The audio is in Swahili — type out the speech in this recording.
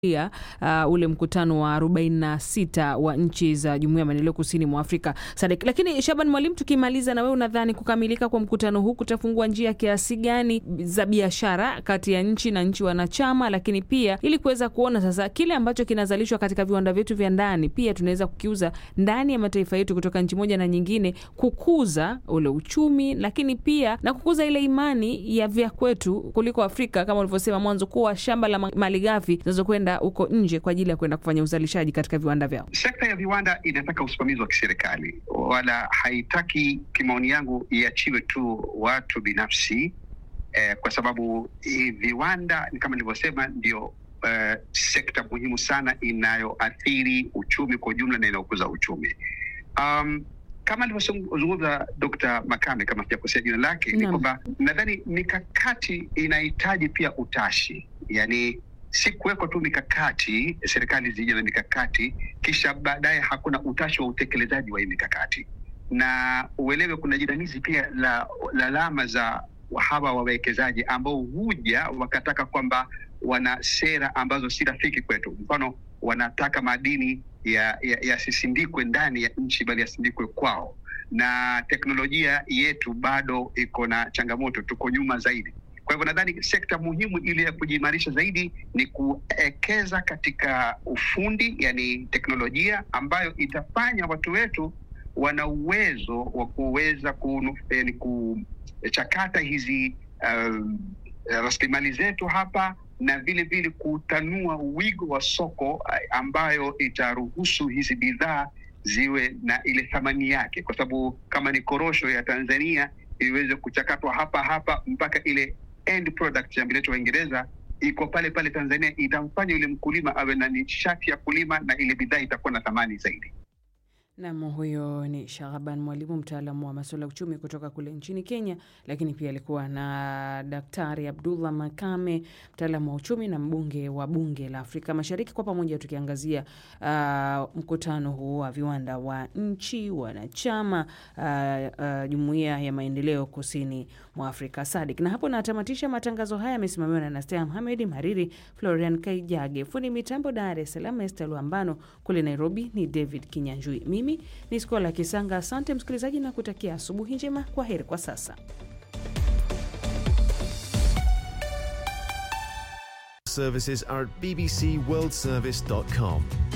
ya uh, ule mkutano wa 46 wa nchi za Jumuiya ya Maendeleo Kusini mwa Afrika SADC. Lakini Shaban Mwalimu, tukimaliza na wewe, unadhani kukamilika kwa mkutano huu kutafungua njia kiasi gani za biashara kati ya nchi na nchi wanachama, lakini pia ili kuweza kuona sasa kile ambacho kinazalishwa katika viwanda vyetu vya ndani pia tunaweza kukiuza ndani ya mataifa yetu kutoka nchi moja na nyingine, kukuza ule uchumi, lakini pia na kukuza ile imani ya vya kwetu kuliko Afrika kama ulivyosema mwanzo, kuwa shamba la malighafi zinazokwenda huko nje kwa ajili ya kwenda kufanya uzalishaji katika viwanda vyao. Sekta ya viwanda inataka usimamizi wa kiserikali, wala haitaki, kimaoni yangu, iachiwe tu watu binafsi eh, kwa sababu eh, viwanda kama nilivyosema ndio eh, sekta muhimu sana inayoathiri uchumi kwa ujumla na inayokuza uchumi. Um, kama alivyozungumza Dr. Makame, kama sijakosea jina lake, ni kwamba nadhani mikakati inahitaji pia utashi, yani si kuwekwa tu mikakati, serikali zije na mikakati kisha baadaye hakuna utashi wa utekelezaji wa hii mikakati, na uelewe kuna jinamizi pia la lalama za hawa wawekezaji ambao huja wakataka kwamba wana sera ambazo si rafiki kwetu. Mfano, wanataka madini yasisindikwe ya, ya ndani ya nchi bali yasindikwe kwao, na teknolojia yetu bado iko na changamoto, tuko nyuma zaidi. Kwa hivyo nadhani sekta muhimu ili ya kujiimarisha zaidi ni kuwekeza katika ufundi, yani teknolojia ambayo itafanya watu wetu wana uwezo wa kuweza kuchakata hizi uh, rasilimali zetu hapa na vile vile kutanua wigo wa soko ambayo itaruhusu hizi bidhaa ziwe na ile thamani yake, kwa sababu kama ni korosho ya Tanzania iweze kuchakatwa hapa hapa mpaka ile end product ya mbileto wa Uingereza iko pale pale Tanzania, itamfanya yule mkulima awe na nishati ya kulima na ile bidhaa itakuwa na thamani zaidi. Nam, huyo ni Shahaban Mwalimu, mtaalamu wa masuala ya uchumi kutoka kule nchini Kenya, lakini pia alikuwa na Daktari Abdullah Makame, mtaalamu wa uchumi na mbunge wa bunge la Afrika Mashariki, kwa pamoja tukiangazia uh, mkutano huu wa viwanda wa nchi wanachama uh, uh, Jumuiya ya Maendeleo Kusini mwa Afrika SADC. Na hapo natamatisha matangazo haya, yamesimamiwa na Nastea Mohamed, Mariri Florian Kaijage, fundi mitambo Dar es Salaam Ester Luambano, kule Nairobi ni David Kinyanjui. Mimi ni Skola Kisanga. Asante msikilizaji, na kutakia asubuhi njema. Kwa heri kwa sasa. Services are at bbcworldservice.com.